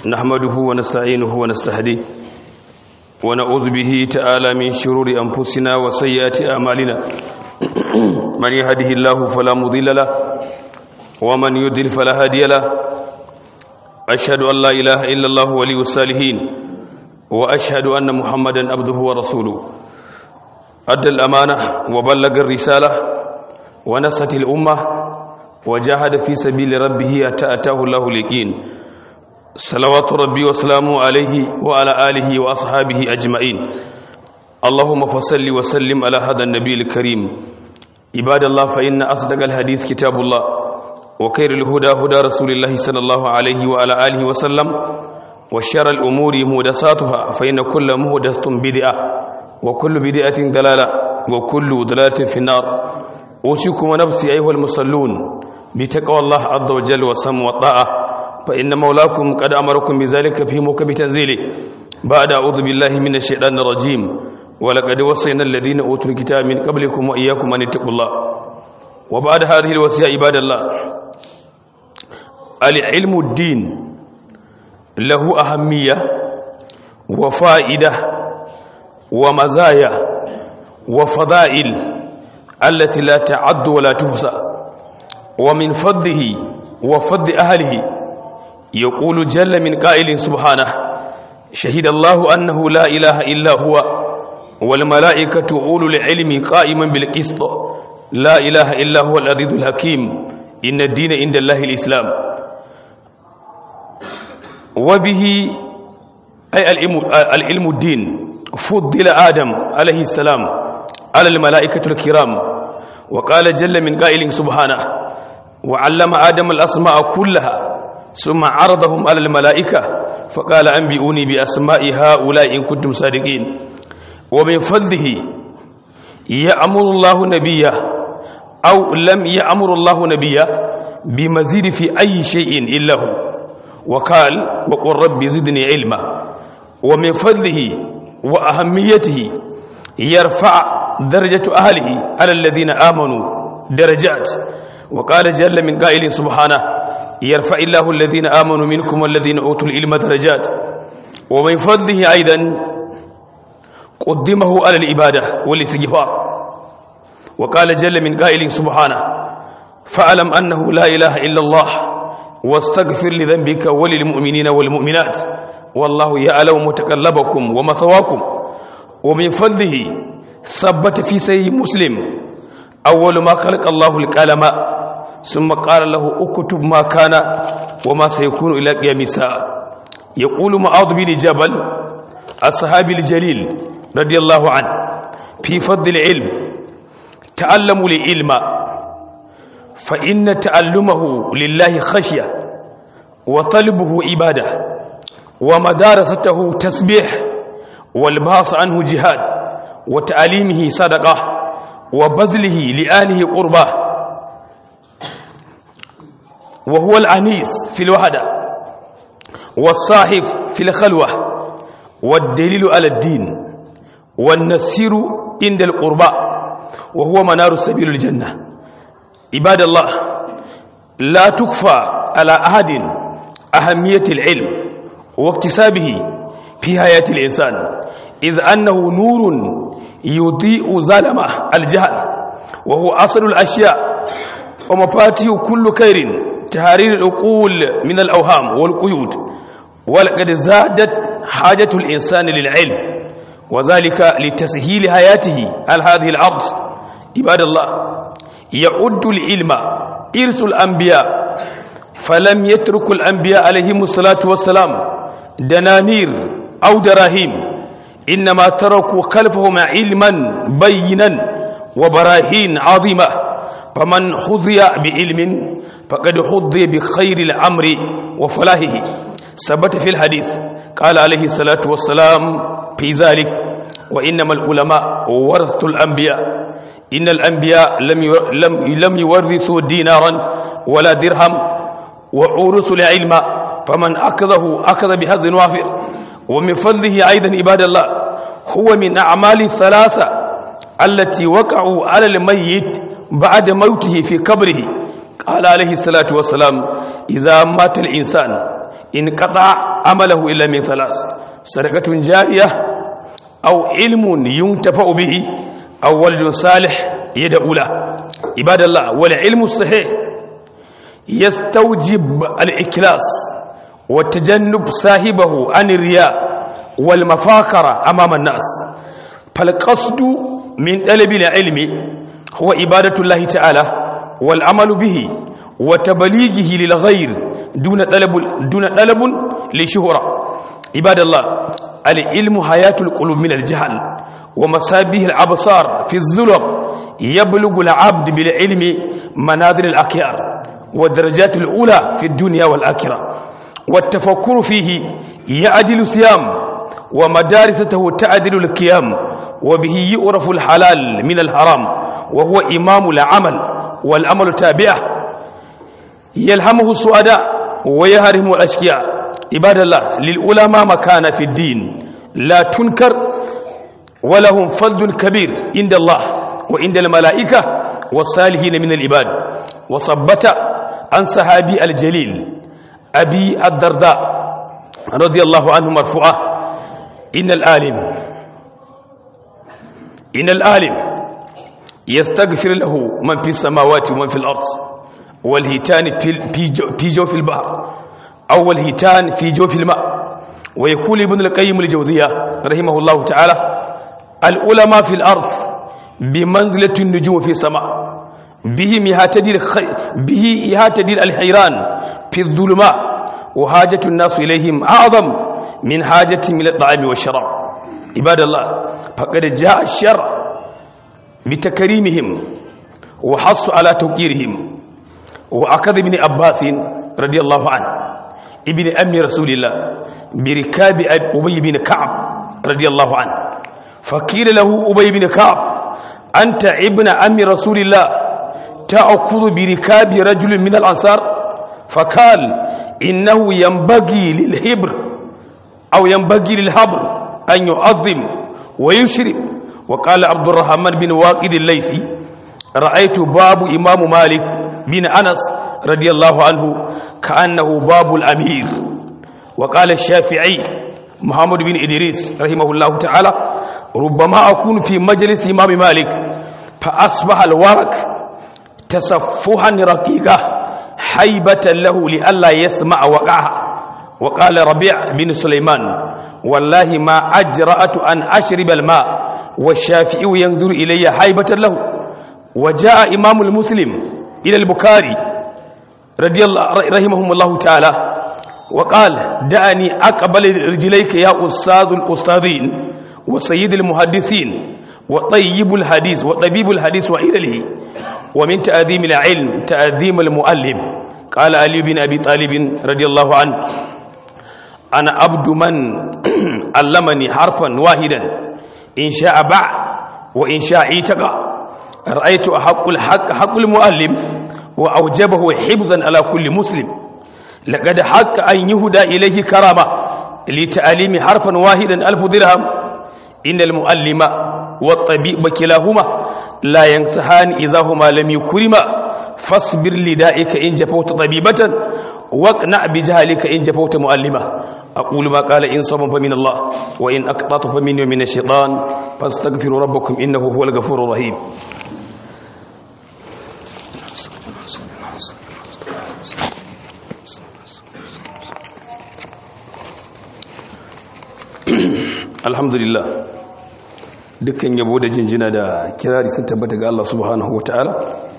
نحمده ونستعينه ونستهديه ونعوذ به تعالى من شرور أنفسنا وسيئات أعمالنا من يهده الله فلا مضل له ومن يضلل فلا هادي له أشهد أن لا إله إلا الله ولي الصالحين وأشهد أن محمدا عبده ورسوله أدى الأمانة وبلغ الرسالة ونصت الأمة وجاهد في سبيل ربه حتى أتاه الله اليقين صلوات ربي وسلامه عليه وعلى آله وأصحابه أجمعين اللهم فصل وسلم على هذا النبي الكريم عباد الله فإن أصدق الحديث كتاب الله وخير الهدى هدى رسول الله صلى الله عليه وعلى آله وسلم وشر الأمور مهدساتها فإن كل مهدسة بدعة وكل بدعة دلالة وكل دلالة في النار أوصيكم ونفسي أيها المصلون بتقوى الله عز وجل وسم والطاعة فإن مولاكم قد أمركم بذلك في موكب تنزيله بعد أعوذ بالله من الشيطان الرجيم ولقد وصينا الذين أوتوا الكتاب من قبلكم وإياكم أن اتقوا الله وبعد هذه الوصية عباد الله العلم الدين له أهمية وفائدة ومزايا وفضائل التي لا تعد ولا تحصى ومن فضله وفضل أهله يقول جل من قائل سبحانه شهد الله أنه لا إله إلا هو والملائكة أولو العلم قائما بالقسط لا إله إلا هو العزيز الحكيم إن الدين عند الله الإسلام وبه أي العلم الدين فضل آدم عليه السلام على الملائكة الكرام وقال جل من قائل سبحانه وعلم آدم الأسماء كلها ثم عرضهم على الملائكة فقال أنبئوني بأسماء هؤلاء إن كنتم صادقين ومن فضله يأمر الله نبيه أو لم يأمر الله نبيه بمزيد في أي شيء إلا هو وقال وقل رب زدني علما ومن فضله وأهميته يرفع درجة أهله على الذين آمنوا درجات وقال جل من قائل سبحانه يرفع الله الذين آمنوا منكم والذين أوتوا العلم درجات ومن فضله أيضا قدمه على العبادة والاستغفار وقال جل من قائل سبحانه فاعلم أنه لا إله إلا الله واستغفر لذنبك وللمؤمنين والمؤمنات والله يعلم متقلبكم ومثواكم ومن فضله ثبت في سيد مسلم أول ما خلق الله القلم ثم قال له اكتب ما كان وما سيكون إلى قيام الساعة يقول معاذ بن جبل الصحابي الجليل رضي الله عنه في فضل العلم تعلموا العلم فإن تعلمه لله خشية وطلبه عبادة ومدارسته تسبيح والباص عنه جهاد وتعليمه صدقة وبذله لآله قربه وهو العنيس في الوحدة والصاحب في الخلوة والدليل على الدين والنسير عند القرباء وهو منار سبيل الجنة عباد الله لا تكفى على أحد أهمية العلم واكتسابه في حياة الإنسان إذ أنه نور يضيء ظلمة الجهل وهو أصل الأشياء ومفاتيح كل خير تهارير العقول من الأوهام والقيود ولقد زادت حاجة الإنسان للعلم وذلك لتسهيل حياته على هذه الأرض عباد الله يعد العلم إرث الأنبياء فلم يترك الأنبياء عليهم الصلاة والسلام دنانير أو دراهيم إنما تركوا خلفهم علما بينا وبراهين عظيمة فمن حظي بعلم فقد حظي بخير الأمر وفلاحه ثبت في الحديث قال عليه الصلاة والسلام في ذلك وإنما العلماء ورثة الأنبياء إن الأنبياء لم لم لم يورثوا دينارا ولا درهم وأورثوا العلم فمن أخذه أخذ بهذا وافر ومن فضله أيضا عباد الله هو من أعمال الثلاثة التي وقعوا على الميت بعد موته في قبره قال عليه الصلاة والسلام إذا مات الإنسان انقطع عمله إلا من ثلاث صدقة جارية أو علم ينتفع به أو ولد صالح يدعو له عباد الله والعلم الصحيح يستوجب الإكلاس وتجنب صاحبه عن الرياء والمفاخرة أمام الناس فالقصد من طلب العلم هو عبادة الله تعالى والعمل به وتبليغه للغير دون طلب دون طلب لشهرة عباد الله العلم حياة القلوب من الجهل ومسابه الأبصار في الظلم يبلغ العبد بالعلم مناظر الأخيار والدرجات الأولى في الدنيا والآخرة والتفكر فيه يعدل صيام ومدارسته تعدل القيام وبه يعرف الحلال من الحرام وهو إمام العمل والأمل تابعه يلهمه السعداء ويهرم الأشقياء عباد الله للعلماء مكان في الدين لا تنكر ولهم فضل كبير عند الله وعند الملائكة والصالحين من العباد وصبت عن صحابي الجليل أبي الدرداء رضي الله عنه مرفوعة إن الآلم إن الآلم يستغفر له من في السماوات ومن في الأرض والهيتان في جوف البحر أو الهيتان في جوف الماء ويقول ابن القيم الجوزية رحمه الله تعالى العلماء في الأرض بمنزلة النجوم في السماء بهم يهتدي الخي... به يهتدي الحيران في الظلماء وحاجة الناس إليهم أعظم من حاجتهم إلى الطعام والشراب عباد الله فقد جاء الشرع بتكريمهم وحص على توقيرهم وأخذ ابن عباس رضي الله عنه ابن أم رسول الله بركاب أبي بن كعب رضي الله عنه فقيل له أبي بن كعب أنت ابن أم رسول الله تأخذ بركاب رجل من الأنصار فقال إنه ينبغي للهبر أو ينبغي للهبر أن يعظم ويشرب وقال عبد الرحمن بن واقد الليثي رأيت باب إمام مالك بن أنس رضي الله عنه كأنه باب الأمير وقال الشافعي محمد بن إدريس رحمه الله تعالى ربما أكون في مجلس إمام مالك فأصبح الورق تصفحا رقيقة حيبة له لئلا يسمع وقعها وقال ربيع بن سليمان والله ما أجرأت أن أشرب الماء والشافعي ينظر إلي حيبة له وجاء إمام المسلم إلى البكاري رضي الله رحمهم الله تعالى وقال دعني أقبل رجليك يا أستاذ الأستاذين وسيد المحدثين وطيب الحديث وطبيب الحديث وإله ومن تأذيم العلم تأذيم المؤلم قال علي بن أبي طالب رضي الله عنه أنا عبد من علمني حرفا واحدا إن شاء باع وإن شاء اعتقى رأيت أحق الحق حق المؤلم وأوجبه حفظا على كل مسلم لقد حق أن يهدى إليه كرامة لتعليم حرفا واحدا ألف درهم إن المؤلم والطبيب كلاهما لا ينصحان إذا هما لم يكرما فاصبر لدائك إن جفوت طبيبة واقنع بجهلك إن جفوت مؤلمة أقول ما قال إن صبا فمن الله وإن أقطعت فمني ومن الشيطان فاستغفروا ربكم إنه هو الغفور الرحيم alhamdulillah dukkan yabo da jinjina da kirari sun tabbata ga Allah subhanahu wata'ala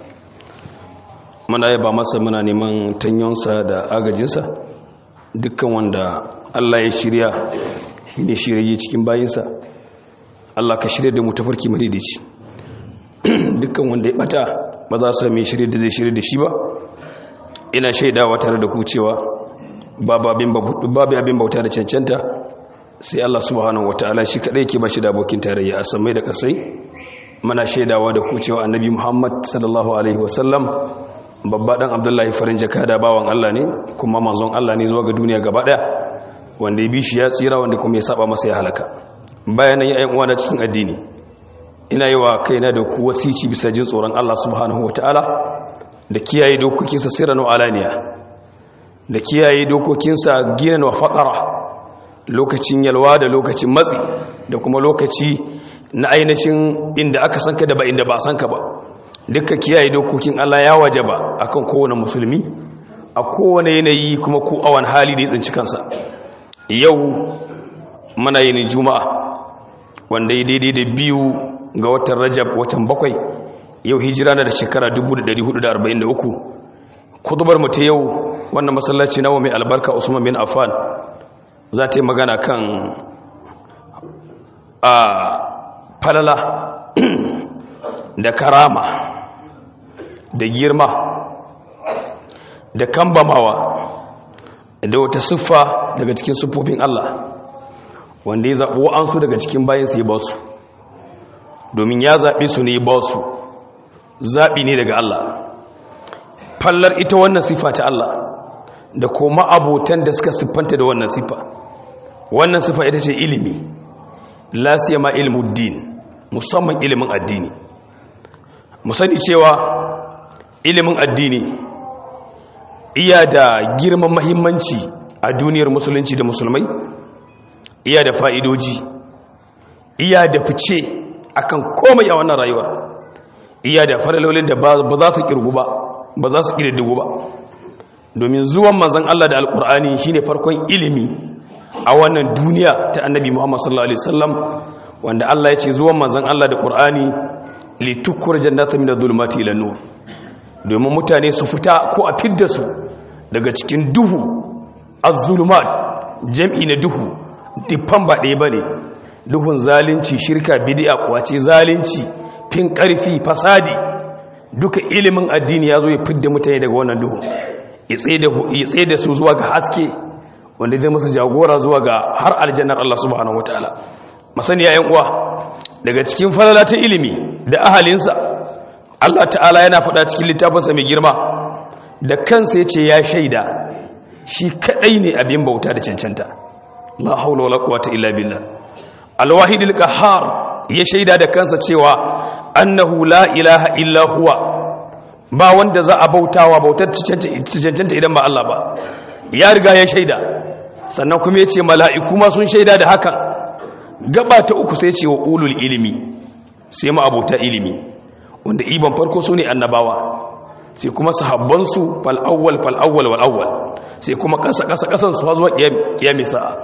muna yaba masa muna neman tanyonsa da agajinsa dukkan wanda Allah ya shirya shine shirye cikin bayinsa Allah ka shirya da mu tafarki madaidaici dukkan wanda ya bata ba za su mai shirye da zai shirye da shi ba ina shaidawa tare da ku cewa babu abin bauta da cancanta sai Allah subhanahu wataala shi kadai ke bashi da abokin tarayya a samai da kasai muna shaidawa da ku cewa annabi Muhammad sallallahu alaihi wasallam babba dan Abdullahi farin jakada bawan Allah ne kuma manzon Allah ne zuwa ga duniya gaba daya wanda ya bi shi ya tsira wanda kuma ya saba masa ya halaka bayanan ya uwa na cikin addini ina yi wa kaina da ku wasici bisa jin tsoron Allah subhanahu wataala da kiyaye dokokinsa sirran wa alaniya da kiyaye dokokinsa gina wa faƙara lokacin yalwa da lokacin matsi da kuma lokaci na ainihin inda aka sanka da ba inda ba sanka ba dukkan kiyaye dokokin Allah ya waje ba akan kowane musulmi a kowane yanayi kuma ko awan hali da ya tsinci kansa yau muna yin juma'a wanda ya daidai da biyu ga watan rajab watan bakwai yau hijira na da shekara 1443 kudubar mu ta yau wannan masallaci nawa mai albarka usman bin affan za ta yi magana kan a falala da karama da girma da kambamawa da wata siffa daga cikin siffofin Allah wanda ya zaɓi wa'ansu daga cikin bayansu ya ba su domin ya zaɓe su ne ba su zaɓi ne daga Allah fallar ita wannan siffa ta Allah da kuma abotan da suka siffanta da wannan siffa wannan siffa ita ce ilimi lasiya ma ilmuddin musamman ilimin addini mu sani cewa ilimin addini iya da girman mahimmanci a duniyar musulunci da musulmai iya da fa'idoji iya da fice akan komai a wannan rayuwa iya da faralolin da ba za su kirgu ba ba za su ƙididdigu ba domin zuwan manzan Allah da alƙur'ani shine farkon ilimi a wannan duniya ta annabi Muhammad sallallahu alaihi wasallam wanda Allah ya ce zuwan manzan Allah da ƙur'ani litukur jannata min adh-dhulumati ila nur domin mutane su fita ko a fidda su daga cikin duhu az-zulumat jam'i na duhu dukkan ba ɗaya bane duhun zalunci shirka bid'a kwace zalunci fin ƙarfi fasadi duka ilimin addini ya zo ya fidda mutane daga wannan duhu ya tsaye da su zuwa ga haske wanda zai musu jagora zuwa ga har aljannar Allah subhanahu wataala masani yayin uwa daga cikin falala ta ilimi da ahalinsa Allah ta'ala yana faɗa cikin littafinsa mai girma da kansa ya ce ya shaida shi kaɗai ne abin bauta da cancanta la haula wala quwwata illa billah alwahidul qahhar ya shaida da kansa cewa annahu la ilaha illa huwa ba wanda za a bautawa bautar cancanta idan ba Allah ba ya riga ya shaida sannan kuma ya ce mala'iku ma sun shaida da hakan gaba ta uku sai ce wa ulul ilimi sai ma abota ilimi wanda iban farko su ne annabawa sai kuma sahabbansu fal'awwal fal'awwal wal'awwal sai kuma kasa kasa kasan su zuwa kiyami sa'a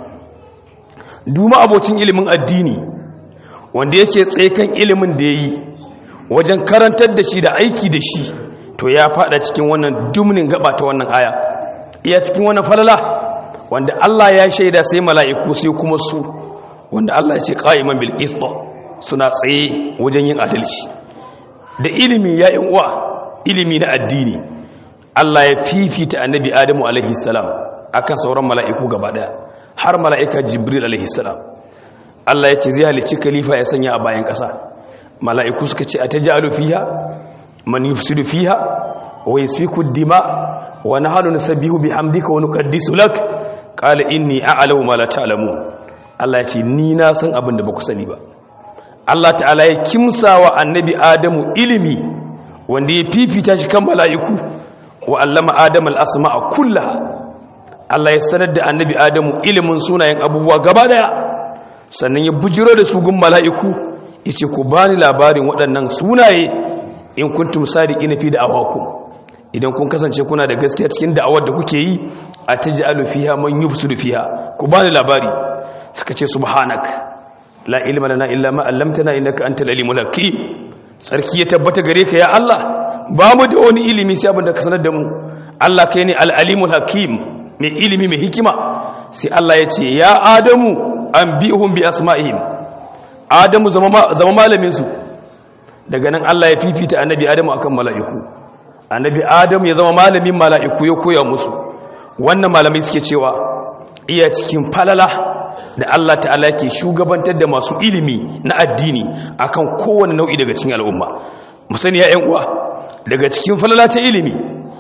duma abocin ilimin addini wanda yake tsaye ilimin da ya yi wajen karantar da shi da aiki da shi to ya fada cikin wannan dumnin gaba ta wannan aya iya cikin wannan falala wanda Allah ya shaida sai mala'iku sai kuma su wanda Allah ya ce qa'iman bil qist suna tsaye wajen yin adalci da ilimi ya yin uwa ilimi na addini Allah ya fifita annabi Adamu alaihi salam akan sauran mala'iku gaba daya har mala'ika Jibril alaihi salam Allah ya ce zai halicci khalifa ya sanya a bayan ƙasa mala'iku suka ce atajalu fiha man yufsidu fiha wa yasfiku dima wa nahnu nusabbihu bihamdika wa nuqaddisu lak qala inni a'lamu ma la ta'lamun Allah ya ce ni na san abin da ba ku sani ba Allah ta'ala ya kimsa wa annabi Adamu ilimi wanda ya fifita shi kan mala'iku wa allama Adam al-asma'a kullaha Allah ya sanar da annabi Adamu ilimin sunayen abubuwa gaba daya sannan ya bujiro da su gun mala'iku yace ku bani labarin waɗannan sunaye in kuntum sadiqina fi da'awakum idan kun kasance kuna da gaskiya cikin da'awar da kuke yi a taj'alu fiha man yufsidu fiha ku bani labari suka ce subhanak la ilma lana illa ma 'allamtana innaka antal alimul hakim sarki ya tabbata gare ka ya Allah ba mu da wani ilimi sai abin da ka sanar da mu Allah kai ne al alimul hakim mai ilimi mai hikima sai Allah ya ce ya adamu anbihum bi asma'ihim adamu zama zama malamin su daga nan Allah ya fifita annabi adamu akan mala'iku annabi adamu ya zama malamin mala'iku ya koya musu wannan malamai suke cewa iya cikin falala da Allah ta'ala ke shugabantar da masu ilimi na addini akan kowane nau'i daga cikin al'umma musani ya uwa daga cikin falala ta ilimi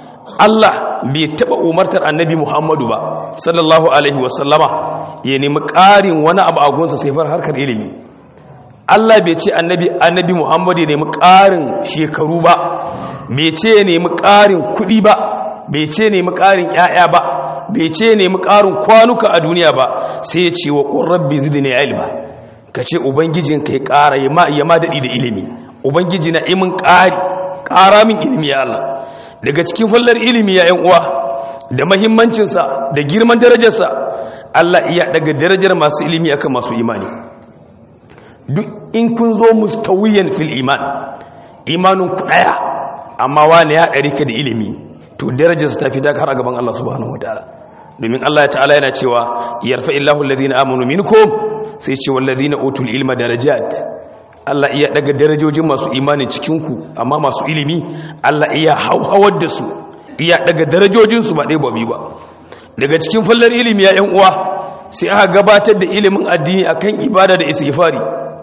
Allah bai taba umartar annabi Muhammadu ba sallallahu alaihi wasallama ya nemi ƙarin wani abu a gunsa sai far harkar ilimi Allah bai ce annabi annabi Muhammadu ya nemi ƙarin shekaru ba bai ce ya nemi ƙarin kuɗi ba bai ce ya nemi ƙarin ƴaƴa ba bai ce nemi ƙarin kwanuka a duniya ba sai ya ce wa qur rabbi zidni ilma kace ubangijin kai ƙara ya ma ya ma dadi da ilimi ubangiji na imin ƙari ƙara min ilimi ya Allah daga cikin fallar ilimi ya ƴan uwa da mahimmancinsa da girman darajarsa Allah iya daga darajar masu ilimi akan masu imani duk in kun zo mustawiyan fil iman imanin ku daya amma wani ya ɗari ka da ilimi to darajarsa ta fita har a gaban Allah subhanahu wataala domin Allah ya ta'ala yana cewa yarfa illahu alladhina amanu minkum sai ce walladhina utul ilma darajat Allah iya daga darajojin masu imani cikin ku amma masu ilimi Allah iya hauhawar da su iya daga darajojin su ba dai ba ba daga cikin fallar ilimi ya yan uwa sai aka gabatar da ilimin addini akan ibada da istighfari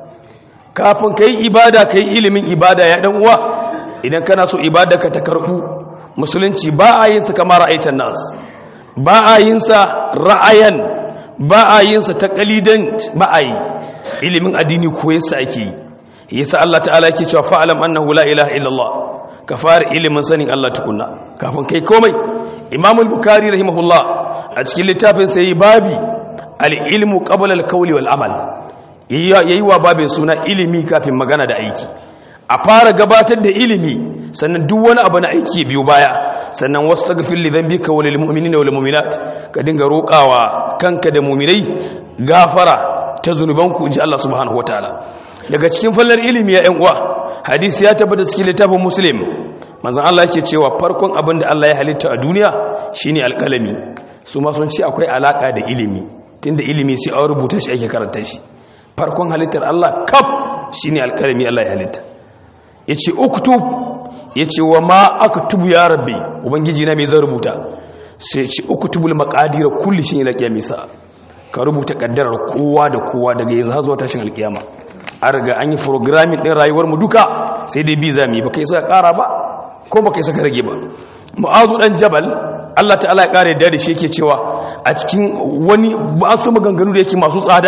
kafin kai ibada kai ilimin ibada ya dan uwa idan kana so ibada ka ta karbu musulunci ba a yin sa kamar ra'aytan nas ba a yin sa ra'ayan ba a yin sa taqlidan ba a yi ilimin addini ko yasa ake yi yasa Allah ta'ala yake cewa fa'alam annahu la ilaha illallah ka fara ilimin sanin Allah tukunna kafin kai komai Imam al-Bukhari rahimahullah a cikin littafin sai babi al-ilmu qabla al-qawli wal amal yayi wa babin suna ilimi kafin magana da aiki a fara gabatar da ilimi sannan duk wani abu na aiki biyu baya sannan wasu tagfir li dhanbika wa lil mu'minina wal mu'minat ka dinga roƙawa kanka da mu'minai gafara ta zunubanku inji Allah subhanahu wataala daga cikin fallar ilimi ya ƴan uwa hadisi ya tabbata cikin littafin muslim manzon Allah yake cewa farkon abin da Allah ya halitta a duniya shine alƙalami su ma sun ce akwai alaka da ilimi tunda ilimi sai an rubuta shi ake karanta shi farkon halittar Allah kaf shine alƙalami Allah ya halitta yace uktub yace wa ma aktubu ya rabbi ubangiji na me zan rubuta sai yace uktubul maqadir kulli shay'in ila qiyamisa ka rubuta kaddarar kowa da kowa daga yanzu har zuwa tashin alkiyama an riga an yi programming din rayuwar mu duka sai dai bi zami baka yi saka kara ba ko baka yi saka rage ba mu'azu dan jabal Allah ta'ala ya kare da shi yake cewa a cikin wani ba su maganganu da yake masu tsada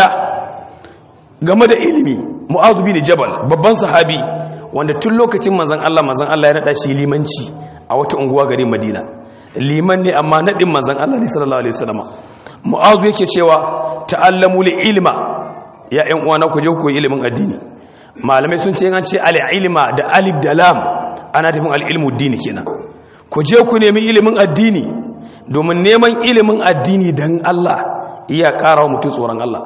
game da ilimi mu'azu bin jabal babban sahabi wanda tun lokacin manzon Allah manzon Allah ya nada shi limanci a wata unguwa garin Madina liman ne amma nadin manzon Allah ne sallallahu alaihi wasallam mu'azu yake cewa ta'allamu ilma ya ƴan uwana ku je ku yi ilimin addini malamai sun ce an ce al-ilma da alif da lam ana tafin al-ilmu dini kenan ku je ku nemi ilimin addini domin neman ilimin addini dan Allah iya ƙara wa mutum tsoron Allah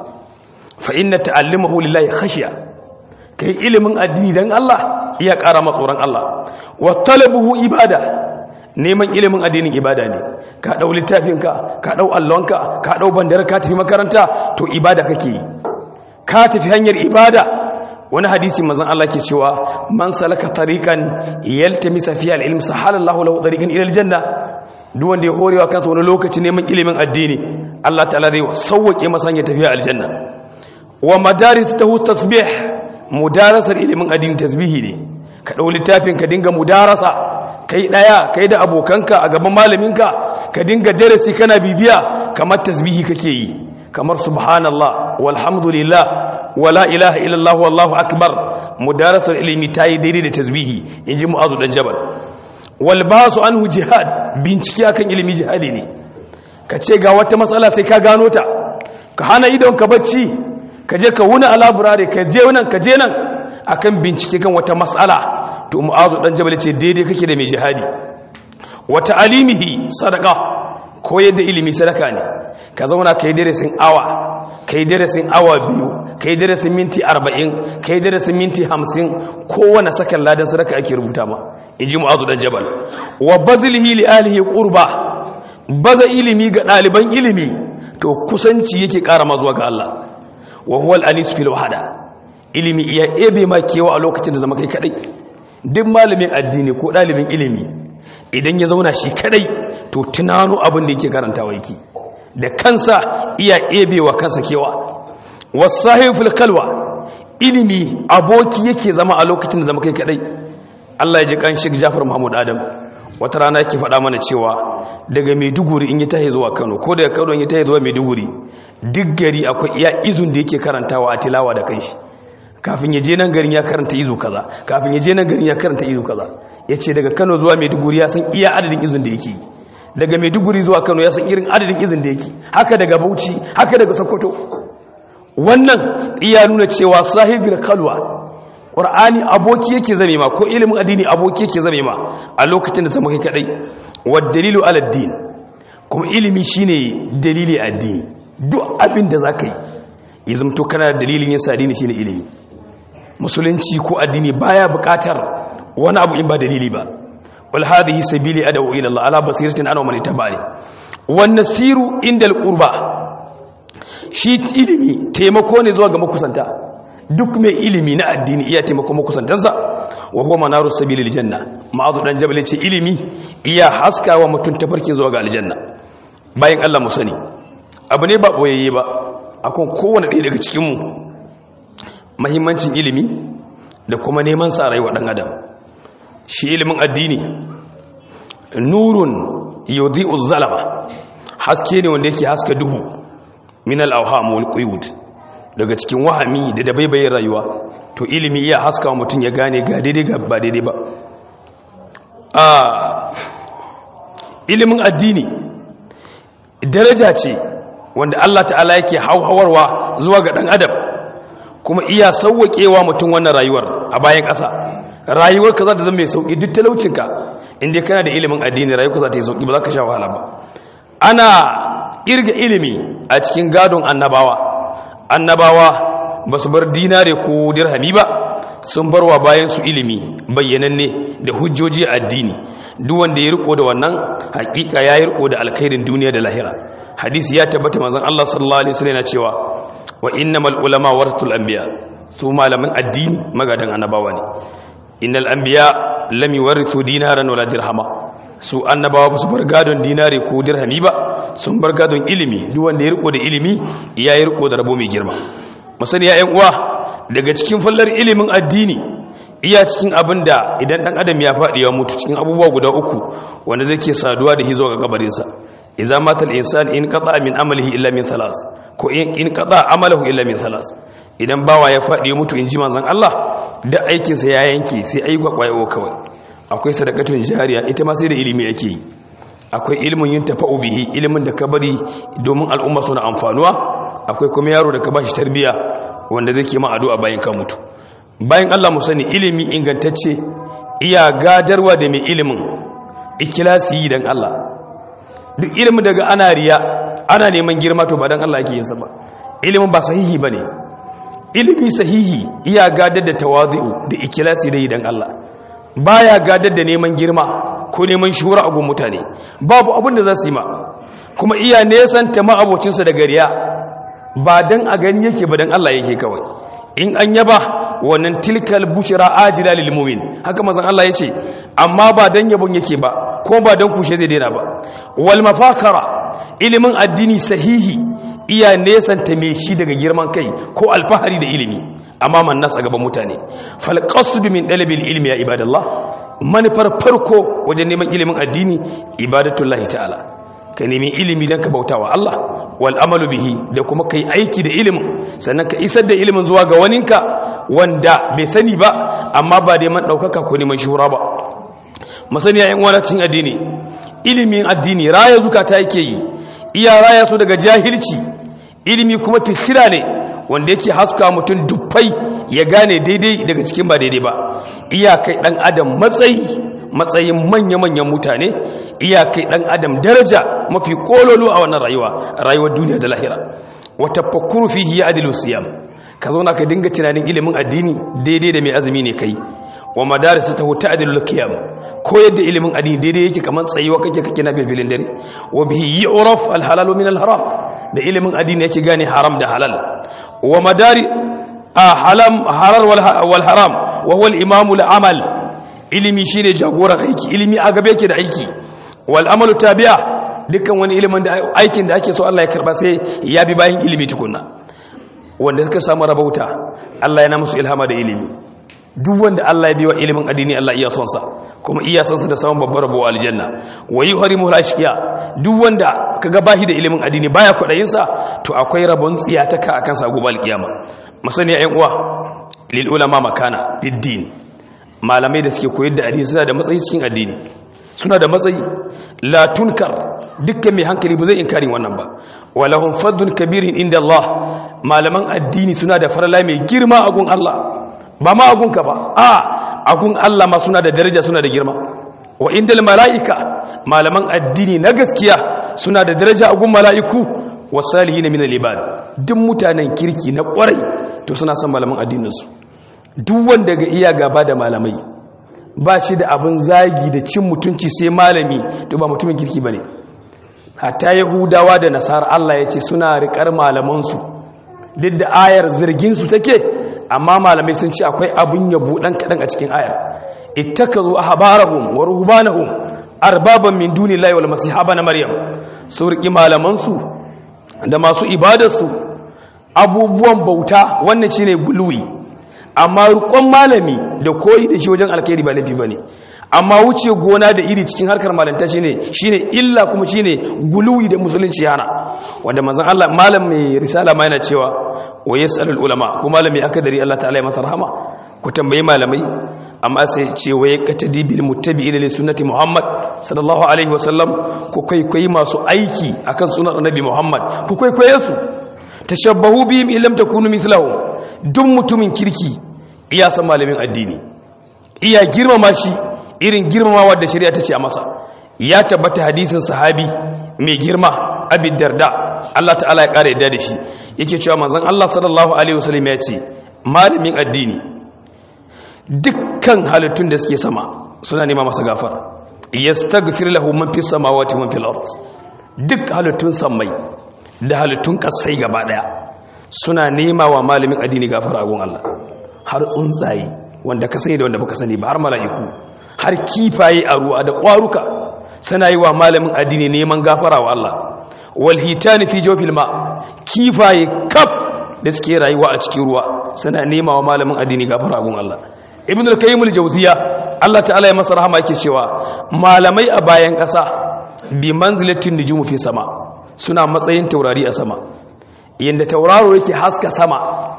fa inna ta'allimahu lillahi khashiya kai ilimin addini dan Allah iya ƙara ma tsoron Allah wa talabuhu ibada neman ilimin addinin ibada ne ka dau littafinka ka dau allonka ka dau bandar ka tafi makaranta to ibada kake yi ka tafi hanyar ibada wani hadisi manzon Allah ke cewa man salaka tariqan yaltamisa fiha al-ilm sahalallahu lahu tariqan ila al-janna duk wanda ya horewa kansa wani lokaci neman ilimin addini Allah ta'ala zai sauwake masa hanyar tafiya aljanna wa madaris tahu tasbih mudarasar ilimin addini tasbihi ne ka dau littafin ka dinga mudarasa kai daya kai da abokanka a gaban malaminka ka dinga darasi kana bibiya kamar tasbihi kake yi kamar subhanallah walhamdulillah wala ilaha illallah wallahu akbar mudarasar ilimi tayi daidai da tasbihi inji mu'azu dan jabal wal basu anhu jihad bincike akan ilimi jihadi ne ka ce ga wata matsala sai ka gano ta ka hana idon ka bacci ka je ka wuna a laburare ka je nan ka je nan akan bincike kan wata matsala to mu'azu dan jabal ce daidai kake da mai jihadi wata alimihi sadaka koyar da ilimi sadaka ne ka zauna ka yi darasin awa ka yi darasin awa biyu ka yi darasin minti arba'in ka yi darasin minti hamsin kowane sakan ladan sadaka ake rubuta ma in ji mu'azu dan jabal wa bazilihi li alihi qurba baza ilimi ga ɗaliban ilimi to kusanci yake ƙara ma zuwa ga Allah wa huwa al-anis fil wahada ilimi iya ebe ma kewa a lokacin da zama kai kadai duk malamin addini ko ɗalibin ilimi idan ya zauna shi kadai to tunano abin da yake karantawa yake da kansa iya ebewa kansa kewa wasahiful kalwa ilimi aboki yake zama a lokacin da zama kai kadai Allah ya ji kan Sheikh Jafar Muhammad Adam wata rana yake faɗa mana cewa daga Maiduguri in yi tahi zuwa Kano ko daga Kano in yi tahi zuwa Maiduguri duk gari akwai iya izun da yake karantawa a tilawa da kanshi kafin ya je nan garin ya karanta izu kaza kafin ya je nan garin ya karanta izu kaza yace daga Kano zuwa Maiduguri ya san iya adadin izun da yake daga maiduguri zuwa kano ya san irin adadin izin da yake haka daga bauchi haka daga sokoto wannan iya nuna cewa sahibul kalwa ƙur'ani aboki yake zame ma ko ilimin addini aboki yake zame ma a lokacin da zama kai kadai wa dalilu ala din kuma ilimi shine dalili addini duk abin da zaka yi ya zamto kana da dalilin yasa addini shine ilimi musulunci ko addini baya buƙatar wani abu in ba dalili ba wal hadhihi sabili adawu ila Allah ala basiratin ana man ittaba'ani wan nasiru inda al qurba shi ilimi taimako ne zuwa ga makusanta duk mai ilimi na addini iya taimako makusantansa wa huwa manaru sabilil janna ma'azu dan jabal ce ilimi iya haskawa mutum tafarkin zuwa ga aljanna bayan Allah mu sani abu ne ba boyayye ba akan kowane ɗaya daga cikin mu muhimmancin ilimi da kuma neman sa rayuwa dan adam shi ilimin addini nurun yudhi'u zalama haske ne wanda yake haska duhu min al-awham wal quyud daga cikin wahami da dabaibayin rayuwa to ilimi iya haska wa mutum ya gane ga daidai ga ba daidai ba a ilimin addini daraja ce wanda Allah ta'ala yake hauhawarwa zuwa ga dan adam kuma iya sauwaƙewa mutum wannan rayuwar a bayan ƙasa rayuwar ka za ta zama mai sauƙi duk talaucinka inda kana da ilimin addini rayuwar ka za ta yi sauƙi ba za ka sha wahala ba ana irga ilimi a cikin gadon annabawa annabawa ba su bar dinare ko dirhami ba sun barwa bayan su ilimi bayyananne da hujjoji addini duk wanda ya riko da wannan hakika ya yi riko da alkhairin duniya da lahira hadisi ya tabbata manzon Allah sallallahu alaihi wasallam yana cewa wa innamal ulama warathul anbiya su malaman addini magadan annabawa ne innal anbiya lam yuwarithu dinaran wala dirhama su annabawa ba su bar gadon dinare ko dirhami ba sun bar gadon ilimi duk wanda ya riko da ilimi ya yi riko da rabo mai girma musani ya uwa daga cikin fallar ilimin addini iya cikin abin da idan dan adam ya faɗi ya mutu cikin abubuwa guda uku wanda zai ke saduwa da hizo ga kabarinsa idza matal insan in qata min amalihi illa min thalas ko in qata amalahu illa min thalas idan bawa ya faɗi ya mutu in ji manzon Allah da aikinsa ya yanke sai ai gwagwayo kawai akwai sadakatun jariya ita ma sai da ilimi yake yi akwai ilimin yin tafa'u bihi ilimin da ka bari domin al'umma suna amfanuwa akwai kuma yaro da ka ba shi tarbiya wanda zai ke ma addu'a bayan ka mutu bayan Allah mu sani ilimi ingantacce iya gadarwa da mai ilimin ikilasi dan Allah duk ilimin daga ana riya ana neman girma to ba dan Allah yake yin sa ba ilimin ba sahihi bane ilimi sahihi iya gadar da tawazu'u da ikilasi da yi dan Allah baya gadar da neman girma ko neman shura a gun mutane babu abin da za su yi ma kuma iya nesanta ma'abocinsa da gariya ba don a gani yake ba don Allah yake kawai in an yaba wannan tilkal bushira ajila lil mu'min haka mazan Allah yace amma ba dan yabon yake ba ko ba dan kushe zai daina ba wal mafakara ilimin addini sahihi iya nesanta me shi daga girman kai ko alfahari da ilimi amma man nasa gaban mutane fal qasd min dalabil ilmi ya ibadallah manufar farko wajen neman ilimin addini ibadatullahi ta'ala ka nemi ilimi don ka bauta wa Allah wal amalu bihi da kuma ka yi aiki da ilimin sannan ka isar da ilimin zuwa ga waninka wanda bai sani ba amma ba da man ɗaukaka ko neman shura ba masaniya yan wadacin addini ilimin addini raya zukata yake yi iya raya su daga jahilci ilimi kuma fikira ne wanda yake haska mutum dubbai ya gane daidai daga cikin ba daidai ba iyakai dan adam matsayi matsayin manya-manyan mutane iyakai dan adam daraja mafi kololo a wannan rayuwa rayuwar duniya da lahira wata fakuru fihi ya adilu siyam ka zauna ka dinga tunanin ilimin addini daidai da mai azumi ne kai wa madarisu ta huta adilu qiyam ko yadda ilimin addini daidai yake kamar tsayuwa kake kake na filin dare wa bihi yu'raf al halal min al haram da ilimin addini yake gane haram da halal wa madari a halam halal wal haram wa huwa al imam al amal ilimi shine jagoran aiki ilimi a gabe yake da aiki wal amalu tabi'a dukkan wani ilimin da aikin da ake so Allah ya karba sai ya bi bayan ilimi tukunna wanda suka samu rabauta Allah yana musu ilhama da ilimi duk wanda Allah ya biwa ilimin addini Allah iya son sa kuma iya son sa da samun babbar rabo aljanna wa yuharimu al-ashqiya duk wanda kaga bashi da ilimin addini baya kudayin sa to akwai rabon tsiyataka akan sa gobe alkiyama masaniya ƴan uwa lil ulama makana fid din malamai da suke koyar da addini suna da matsayi cikin addini suna da matsayi la tunkar dukkan mai hankali ba zai inkarin wannan ba walahum fadlun kabirin inda Allah malaman addini suna da farala mai girma a gun Allah ba ma a gunka ba a a gun Allah ma suna da daraja suna da girma wa indal mala'ika malaman addini na gaskiya suna da daraja a gun mala'iku wasalihin min al-ibad duk mutanen kirki na kwarai to suna son malaman addininsu duk wanda ga iya gaba da malamai ba shi da abin zagi da cin mutunci sai malami to ba mutumin kirki bane hatta yahudawa da nasara Allah ya ce suna riƙar malamansu duk da ayar zirginsu take amma malamai sun ce akwai abin yabo ɗan kaɗan a cikin ayar ittakazu ahbarahum wa ruhbanahum arbaban min dunillahi wal masihaba na maryam su riƙi malamansu da masu ibadarsu abubuwan bauta wannan shine guluwi amma rukon malami da koyi da shi wajen alkhairi ba laifi bane amma wuce gona da iri cikin harkar malanta shine shine illa kuma shine guluwi da musulunci yana wanda manzon Allah malam mai risala ma yana cewa wa yasalul ulama ko malami akadari Allah ta'ala ya masa rahama ku tambayi malamai amma sai ce wa yakatadi bil muttabi'ina li sunnati Muhammad sallallahu alaihi wasallam ku kwaikwayi masu aiki akan sunan annabi Muhammad ku kwaikwaye su tashabbahu bihim illam takunu mithlahum duk mutumin kirki iya san malamin addini iya girmama shi irin girmamawa da shari'a tace a masa ya tabbata hadisin sahabi mai girma abid darda Allah ta'ala ya kare yadda da shi yake cewa manzon Allah sallallahu alaihi wasallam ya ce malamin addini dukkan halittun da suke sama suna nema masa gafara yastaghfir lahu man fis samawati man fil ard duk halittun samai da halittun kasai gaba daya suna nema wa malamin addini gafara a gun Allah har tsuntsaye wanda ka sani da wanda baka sani ba har mala'iku har kifaye a ruwa da kwaruka suna yi wa malamin addini neman gafara wa Allah wal hitani fi jawfil ma kifaye kaf da suke rayuwa a cikin ruwa suna nema wa malamin addini gafara a gun Allah ibn al-qayyim al-jawziya Allah ta'ala ya masa rahama yake cewa malamai a bayan ƙasa bi manzilatin nujumu fi sama suna matsayin taurari a sama yanda tauraro yake haska sama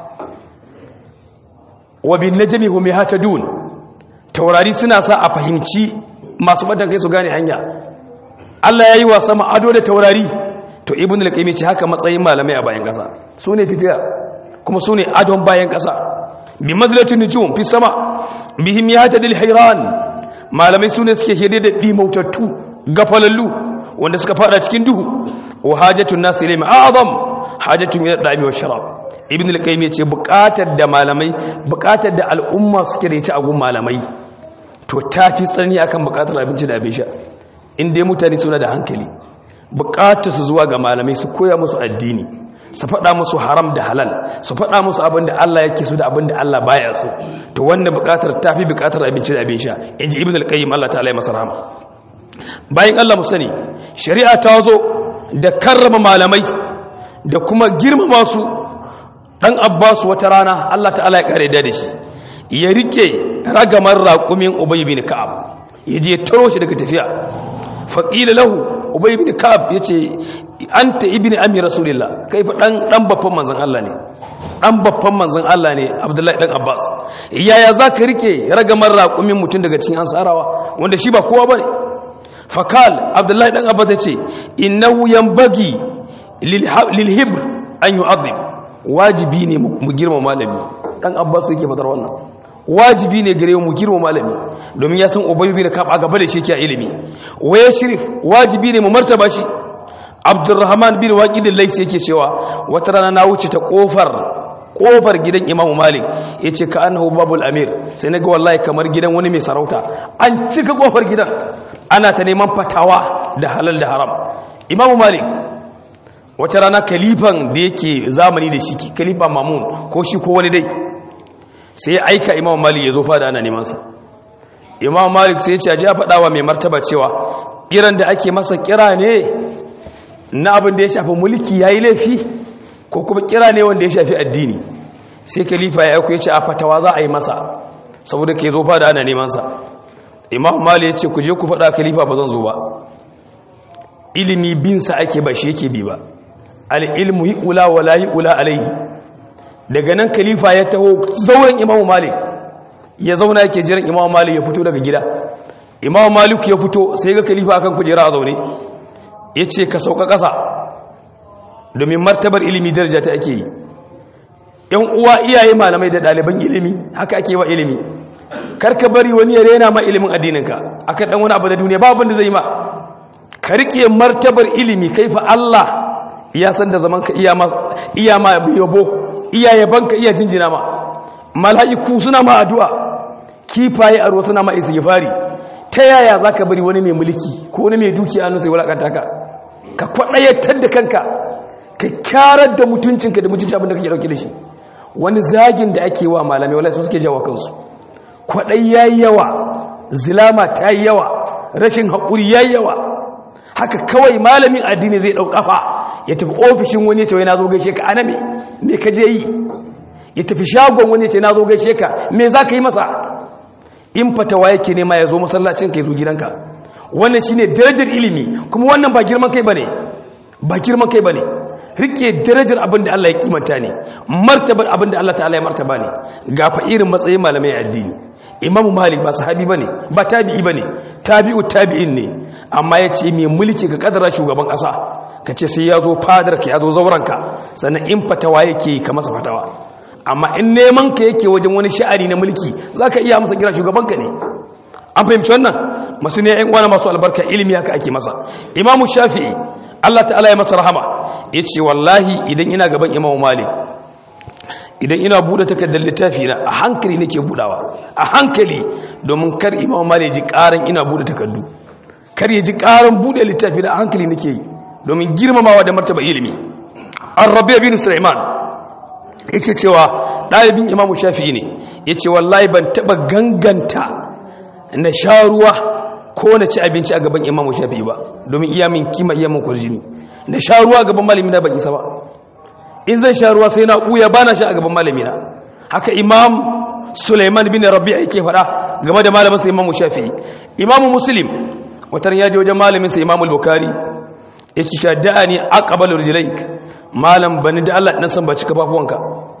wa bin najmi hum yahtadun taurari suna sa a fahimci masu badan kai su gane hanya Allah yayi wa sama ado da taurari to ibn al-qayyim ce haka matsayin malamai a bayan ƙasa sune fitila kuma sune adon bayan ƙasa bi manzilatin nujum fi sama bihim yahtadil hayran malamai sune suke hede da dimautattu gafalallu wanda suka fada cikin duhu wa hajatun nas ilayhi a'zam hajatun min ad-dami wa sharab ibn al-qayyim yace buƙatar da malamai buƙatar da al'umma suke da ita a gun malamai to tafi tsani akan buƙatar abinci da abin sha in dai mutane suna da hankali buƙatar su zuwa ga malamai su koya musu addini su faɗa musu haram da halal su faɗa musu abin da Allah yake so da abin da Allah baya so to wannan buƙatar tafi buƙatar abinci da abin sha inji ibn al-qayyim Allah ta'ala ya masa rahama bayan Allah mu sani shari'a ta zo da karrama malamai da kuma girmama su dan Abbas wata rana Allah ta'ala ya kare da shi ya rike ragamar raƙumin Ubay bin Ka'ab yaje taro shi daga tafiya faqila lahu Ubay bin Ka'ab yace anta ibni ammi rasulillah kai fa dan dan babban manzon Allah ne dan babban manzon Allah ne Abdullahi dan Abbas yaya zaka rike ragamar raƙumin mutun daga cikin ansarawa wanda shi ba kowa bane fakal abdullahi dan abbas ya ce innahu yanbaghi lil hibr an yu'adhim wajibi ne mu girma malami dan abbas yake fadar wannan wajibi ne gare mu girma malami domin ya san ubay bin kab a gaba da shi yake ilimi waya shirif wajibi ne mu martaba shi abdurrahman bin waqid al-laysi yake cewa wata rana na wuce ta kofar kofar gidan imamu malik ya ce ka annahu babul amir sai na ga wallahi kamar gidan wani mai sarauta an cika kofar gidan ana ta neman fatawa da halal da haram imamu malik wata rana kalifan da yake zamani da shi kalifa mamun ko shi ko wani dai sai ya aika imamu malik ya zo fada ana nemansa imamu malik sai ya ce aji a faɗawa mai martaba cewa kiran da ake masa kira ne na abin da ya shafi mulki ya yi laifi ko kuma kira ne wanda ya shafi addini sai kalifa ya aiko ya ce a fatawa za a yi masa saboda ka zo fada ana nemansa imam mali ya ce ku je ku faɗa khalifa ba zan zo ba ilimi binsa ake ba shi yake bi ba al'ilmu yi ula wa layi ula alaihi daga nan khalifa ya taho zauren imam mali ya zauna yake jiran imam mali ya fito daga gida imam malik ya fito sai ga khalifa akan kujera a zaune ya ce ka sauka ƙasa domin martabar ilimi daraja ta ake yi yan uwa iyaye malamai da ɗaliban ilimi haka ake wa ilimi karka bari wani ya rena ma ilimin addininka akan dan wani abu da duniya babu da zai ma ka rike martabar ilimi kai fa Allah ya san da zaman ka iya ma iya ma yabo iya yabanka iya jinjina ma mala'iku suna ma addu'a kifaye a ruwa suna ma istighfari ta yaya zaka bari wani mai mulki ko wani mai dukiya annu sai wulakanta ka ka kwadayatar da kanka ka kyarar da mutuncinka da mutuncin abin da kake dauke da shi wani zagin da ake wa malamai wallahi suke jawo kansu kwadai yayi yawa zilama ta yi yawa rashin haƙuri yayi yawa haka kawai malamin addini zai ɗau ƙafa ya tafi ofishin wani ya ce wai na zo gaishe ka ana me me ka je yi ya tafi shagon wani ya ce na zo gaishe ka me za ka yi masa in fatawa yake nema ya zo masallacin ka ya zo gidanka wannan shine darajar ilimi kuma wannan ba girman kai bane ba girman kai bane rike darajar abin da Allah ya kimanta ne martabar abin da Allah ta'ala ya martaba ne ga fa irin matsayin malamai addini imamu malik ba sahabi bane ba tabi'i bane tabi'u tabi'in ne amma ya ce mai mulki ka kadara shugaban kasa ka ce sai ya zo fadar ka ya zo zauranka sannan in fatawa yake ka masa fatawa amma in neman ka yake wajen wani sha'ani na mulki zaka iya masa kira shugaban ka ne an fahimci wannan masu ne yan uwana masu albarka ilimi haka ake masa imamu shafi'i Allah ta'ala ya masa rahama ya ce wallahi idan ina gaban imamu malik idan ina buɗe takardar littafi na a hankali nake buɗawa a hankali domin kar imamu malik ji ƙaran ina buɗe takardu kar ya ji ƙaran buɗe littafi na a hankali nake yi domin girmamawa da martaba ilimi an rabe bin sulaiman yake cewa ɗalibin imamu shafi'i ne ya ce wallahi ban taɓa ganganta na sha ruwa ko na ci abinci a gaban imamu shafi'i ba domin iya min kima iya min kwarjini da sha ruwa gaban malami na ban isa ba in zan sha ruwa sai na ɓuya ba na sha a gaban malami na haka imam suleiman bin rabi'a yake faɗa game da malamin sa imamu shafi'i imamu muslim watan ya je wajen malamin sa imamu bukari yake sha da'ani aqbal rijlaik malam bani da Allah dan san ba cika kafafuwanka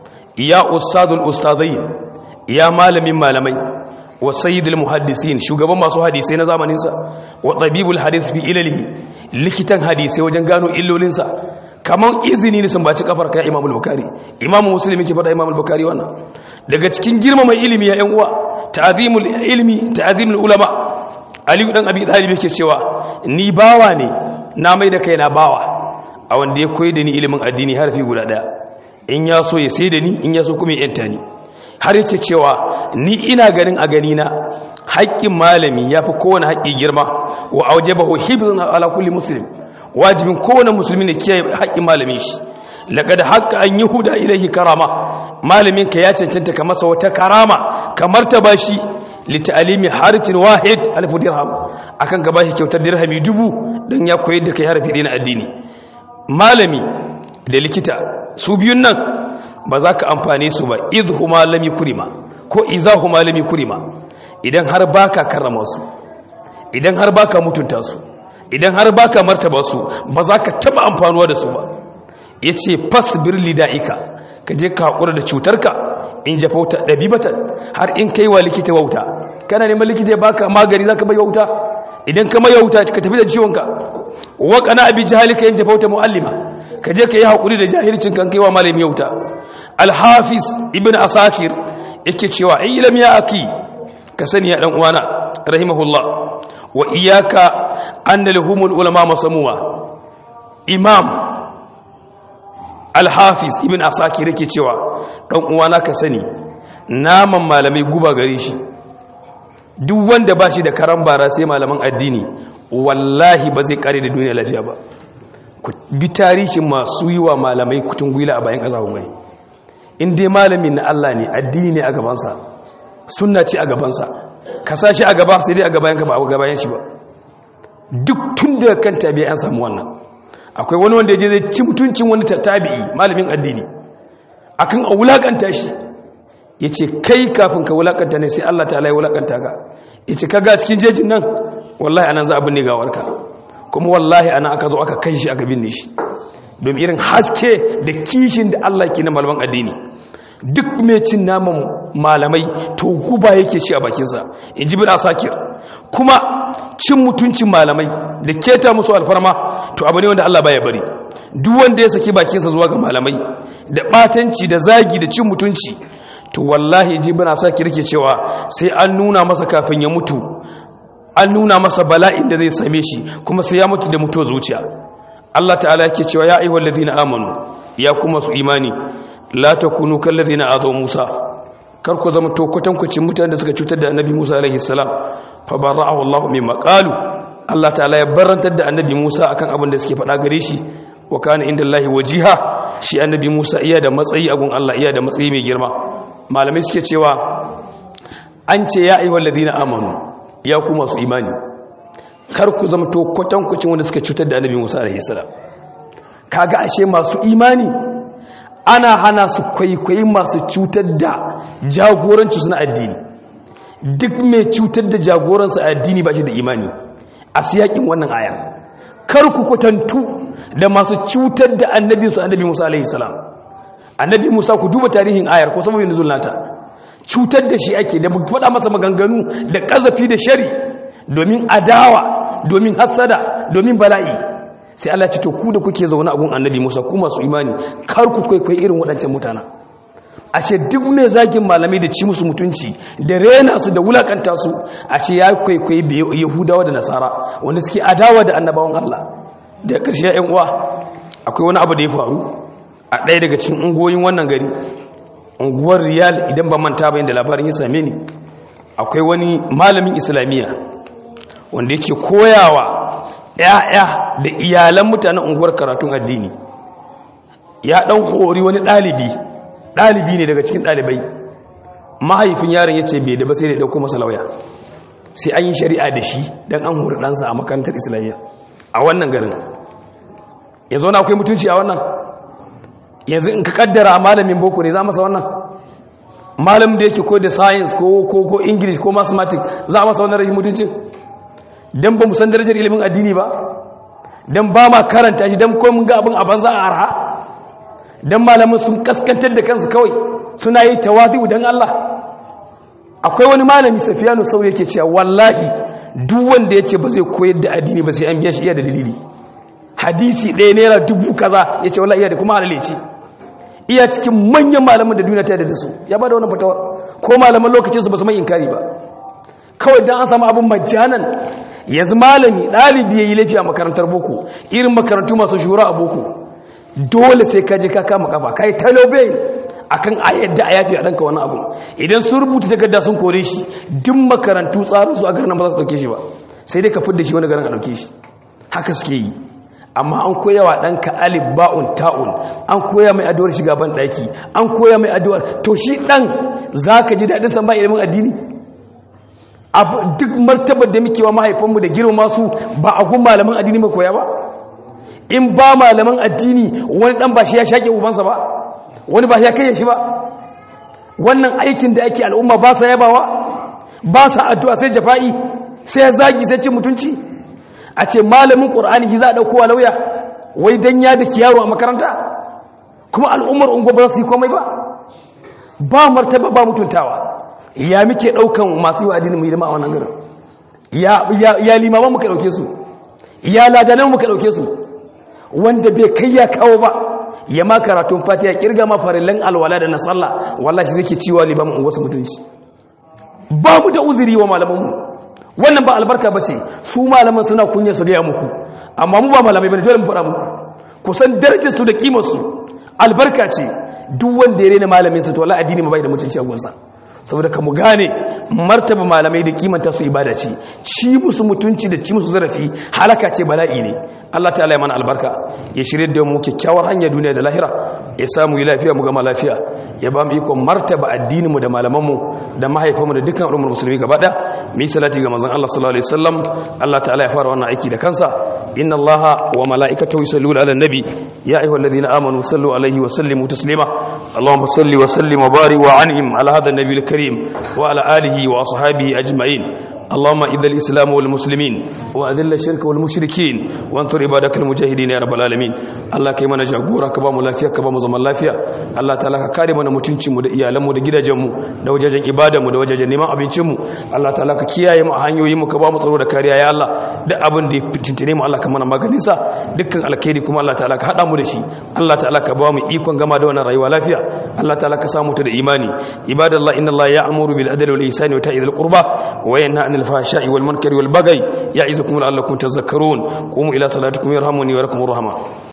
ya ustadul ustadain ya malamin malamai wa sayyidul muhaddisin shugaban masu hadisai na zamaninsa wa tabibul hadith fi ilalihi likitan hadisai wajen gano illolinsa kaman izini ne sun baci kafar kai imamul bukhari imamu muslim yake fada imamul bukhari wannan daga cikin girmama ilimi ya yan uwa ta'zimul ilmi ta'zimul ulama ali dan abi talib yake cewa ni bawa ne na mai da kaina bawa a wanda ya koyi da ni ilimin addini harfi guda daya in ya so ya sai da ni in ya so kuma ya yanta ni har yake cewa ni ina ganin a gani na haƙƙin malami ya fi kowane haƙƙi girma wa aujabahu hibzun ala kulli muslim wajibin kowane musulmi ne kiyaye haƙƙin malamin shi laqad haqqa an yuhuda ilayhi karama malamin ka ya cancanta ka masa wata karama kamar ta bashi li ta'limi harfin wahid alf dirham akan ka bashi kyautar dirhami dubu dan ya koyar da kai harfi na addini malami da likita su biyun nan ba za ka amfane su ba idhuma lam yukrima ko izahuma lam yukrima idan har baka karrama su idan har baka mutunta su idan har baka martaba su ba za ka taba amfanuwa da su ba yace fasbir lidaika ka je ka hakura da cutarka in jafauta dabibatan har in kai wa likita wauta kana neman likita ya baka magani zaka bai wauta idan ka mai wauta ka tafi da ciwonka wa kana abi jahalika in jafauta muallima ka je ka yi hakuri da jahilcin kan kai wa malami wauta alhafiz ibn asakir yake cewa ilam ya aki ka sani ya dan uwana rahimahullah wa iyaka anna lahumul ulama masamuwa imam alhafiz ibn asakir yake cewa dan uwana ka sani naman malamai guba gare shi duk wanda ba shi da karan bara sai malaman addini wallahi ba zai kare da duniya lafiya ba ku bi tarihin masu yi wa malamai kutun gwila a bayan ƙasa mai in dai malamin na Allah ne addini ne a gabansa sunna ce a gabansa ka sa shi a gaba sai dai a gabayan ka ba a gabayan shi ba duk tun da kan tabi'a an samu wannan akwai wani wanda je zai ci mutuncin wani tabi'i malamin addini akan a wulakanta shi yace kai kafin ka wulakanta ne sai Allah ta'ala ya wulakanta ka yace kaga cikin jejin nan wallahi anan za a binne gawarka kuma wallahi ana aka zo aka kai shi aka binne shi domin irin haske da kishin da Allah ke na malaman addini duk mai cin naman malamai to guba yake shi a bakinsa in ji bin asakir kuma cin mutuncin malamai da keta musu alfarma to abu ne wanda Allah baya bari duk wanda ya saki bakinsa zuwa ga malamai da batanci da zagi da cin mutunci to wallahi ji bin asakir ke cewa sai an nuna masa kafin ya mutu an nuna masa bala'in da zai same shi kuma sai ya mutu da mutuwa zuciya Allah ta'ala yake cewa ya ayyuhal ladina amanu ya kuma su imani la takunu kal ladina azaw Musa kar ku zama to kwatankwacin mutanen da suka cutar da Annabi Musa alaihi salam fa barra'ahu Allah mimma qalu Allah ta'ala ya barantar da Annabi Musa akan abin da suke faɗa gare shi wa kana indallahi wajiha shi Annabi Musa iya da matsayi a gun Allah iya da matsayi mai girma malamai suke cewa an ce ya ayyuhal ladina amanu ya ku masu imani kar ku zama to kwatankwacin wanda suka cutar da annabi musa alaihi salam kaga ashe masu imani ana hana su kwaikwayi masu cutar da jagoranci suna addini duk mai cutar da jagoransa addini ba shi da imani a siyakin wannan aya kar ku kwatantu da masu cutar da annabi su annabi musa alaihi salam annabi musa ku duba tarihin ayar ko sababin nuzul nata cutar da shi ake da faɗa masa maganganu da ƙazafi da shari domin adawa domin hassada domin bala'i sai Allah ce to ku da kuke zaune a gun annabi Musa ku masu imani kar ku kwaikwai irin waɗancan mutana ashe duk mai zagin malamai da ci musu mutunci da rena su da wulakanta su ashe ya kwaikwai yahudawa da nasara wanda suke adawa da annabawan Allah da ƙarshe ƴan uwa akwai wani abu da ya faru a ɗaya daga cikin ungoyin wannan gari unguwar riyal idan ba manta bayan da labarin ya same ni akwai wani malamin islamiyya wanda yake koyawa ya'ya da iyalan mutanen unguwar karatun addini ya dan hori wani ɗalibi ɗalibi ne daga cikin ɗalibai mahaifin yaron ya ce bai da ba sai da ɗauko masa lauya sai an yi shari'a da shi don an hori ɗansa a makarantar islamiyya a wannan garin ya zo na akwai mutunci a wannan yanzu in ka kaddara malamin boko ne za masa wannan malam da yake ko da science ko ko ko english ko mathematics za masa wannan rashin mutuncin dan ba mu san darajar ilimin addini ba dan ba ma karanta shi dan ko mun ga abin a banza a arha dan malamin sun kaskantar da kansu kawai suna yi tawazu dan Allah akwai wani malami Safiyanu Sauri yake cewa wallahi duk wanda yace ba zai koyar da addini ba sai an biya shi iya da dalili hadisi ɗaya naira dubu kaza yace wallahi iya da kuma halaleci iya cikin manyan malaman da duniya ta da su ya ba da wannan fatawar ko malaman lokacin su ba su mai inkari ba kawai dan an samu abin majanan yanzu malami ɗalibi ya yi laifi a makarantar boko irin makarantu masu shura a boko dole sai ka je ka kama kafa ka yi talobe a kan ayyadda a yafi a ɗanka wani abu idan sun rubuta takarda sun kore shi duk makarantu tsarin su a garin ba za su ɗauke shi ba sai dai ka fidda shi wani garin a ɗauke shi haka suke yi amma an koya wa ɗanka alif ba'un ta'un an koya mai addu'ar shiga ban ɗaki an koya mai addu'ar to shi ɗan za ka ji daɗin san ba ilimin addini duk martabar da muke wa mahaifanmu da girma su ba a gun malaman addini mai koya ba in ba malaman addini wani dan ba shi ya shaƙe ubansa ba wani ba ya kai shi ba wannan aikin da ake al'umma ba sa yabawa ba sa addu'a sai jafa'i sai ya zagi sai cin mutunci a ce malamin ƙur'ani ki za a ɗauko wa lauya wai dan ya da kiyaro a makaranta kuma al'ummar ungo ba su yi komai ba ba martaba ba mutuntawa ya muke daukan masu yi wa addinin mu hidima a wannan garin ya limaman muka dauke su ya ladanan muka dauke su wanda bai kai ya kawo ba ya ma karatun fatiha kirga ma farillan alwala da na sallah wallahi zai ke ciwa limamin wasu mutunci ba mu da uzuri wa malamanmu wannan ba albarka ba ce su malaman suna kunya su gaya muku amma mu ba malamai bane dole mu faɗa muku kusan darajar su da kimar su albarka ce duk wanda ya rena malamin sa to wallahi addini ma bai da mutunci a gunsa saboda ka mu gane martaba malamai da kimanta su ibada ce ci musu mutunci da ci musu zarafi halaka ce bala'i ne Allah ta'ala ya mana albarka ya shirye da mu kyakkyawar hanya duniya da lahira ya samu yi lafiya mu gama lafiya ya ba mu iko martaba addinin mu da malaman mu da mahaifan mu da dukkan al'ummar musulmi gaba da mu yi salati ga manzon Allah sallallahu alaihi wasallam Allah ta'ala ya fara wannan aiki da kansa inna Allaha wa mala'ikatahu yusalluna 'alan nabi ya ayyuhalladhina amanu sallu alaihi wa sallimu taslima Allahumma salli wa sallim wa barik wa an'im ala hadha an-nabiyil الكريم وعلى آله وأصحابه أجمعين اللهم إذا الإسلام والمسلمين وأذل الشرك والمشركين وانصر عبادك المجاهدين يا رب العالمين الله كيما نجاغورا كبا mu lafiya ka ba mu zaman lafiya Allah ta'ala ka kare mana mutuncin mu da iyalan mu da gidajen mu da wajajen ibada mu da wajajen neman abincin mu Allah ta'ala ka kiyaye mu a hanyoyin mu ka ba mu tsaro da kariya ya Allah duk abin da ya fitintine mu Allah ka mana maganin sa dukkan alkhairi kuma Allah ta'ala ka hada mu da shi Allah ta'ala ka ba mu ikon gama da wannan rayuwa lafiya Allah ta'ala ka samu ta da imani ibadallah inna Allah ya'muru bil adli wal ihsani wa ta'i dhil qurba wa yanha 'anil fahsha'i wal munkari wal baghi ya'izukum la'allakum tadhakkarun qumu ila salatikum yarhamuni wa yarhamur rahman